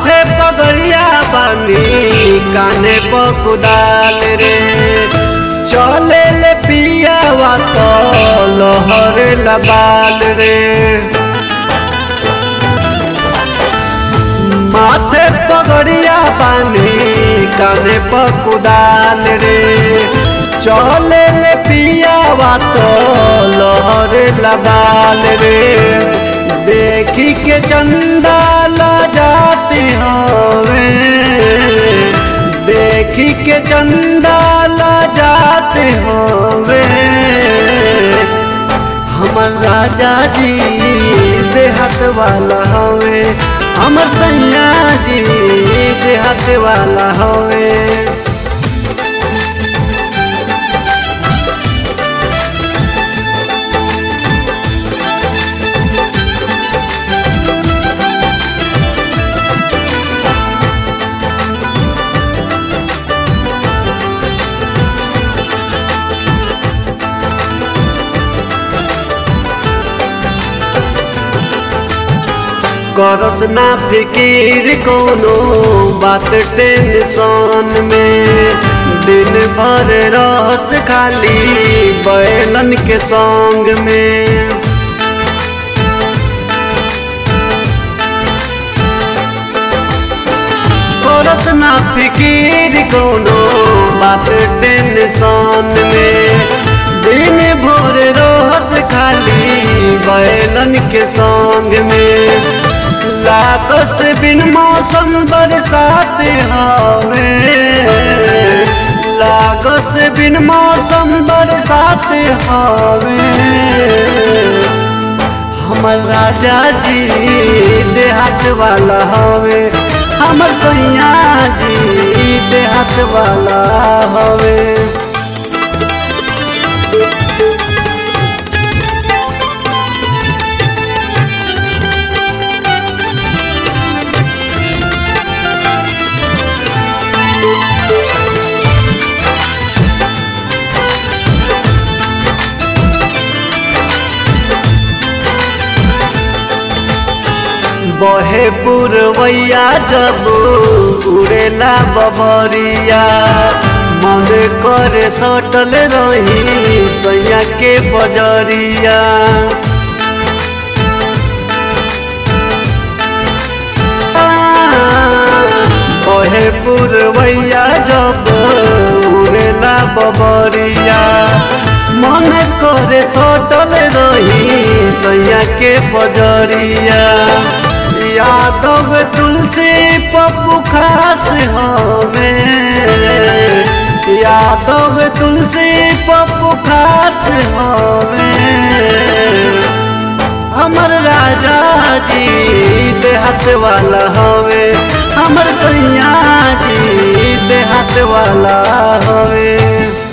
माथे पगड़िया बानी काने पकुदाल रे चले ले पियावा तो लहर लबाल रे माथे पगड़िया बानी काने पकुदाल रे चले ले पियावा तो लहर लबाल रे देखी के चंदा ला जाती हवे देखी के चंदा ला जाते हवे हमर राजा जी देहात वाला हवे हमर सैया जी देहात वाला हवे करस ना फिकीर कोनो बात टेंशन में दिन भर रस खाली बैलन के संग में करस ना फिकीर कोनो बात टेंशन में दिन भर रस खाली बैलन के संग में लागस बिन मौसम बरसात हवे लागस बिन मौसम बरसात हवे हमर राजा जी देहात वाला हवे हमर सैया जी देहात वाला हवे बहे पुरवैया जब उड़ेला बबरिया मन करे सटल रही सैया के बजरिया बहे पुरवैया जब उड़ेला बबरिया मन करे सटल रही सैया के बजरिया यादव तुलसी पप्पू खास हमें यादव तुलसी पप्पू खास हमें हमर राजा जी देहात वाला हवे हमर सैया जी देहात वाला हवे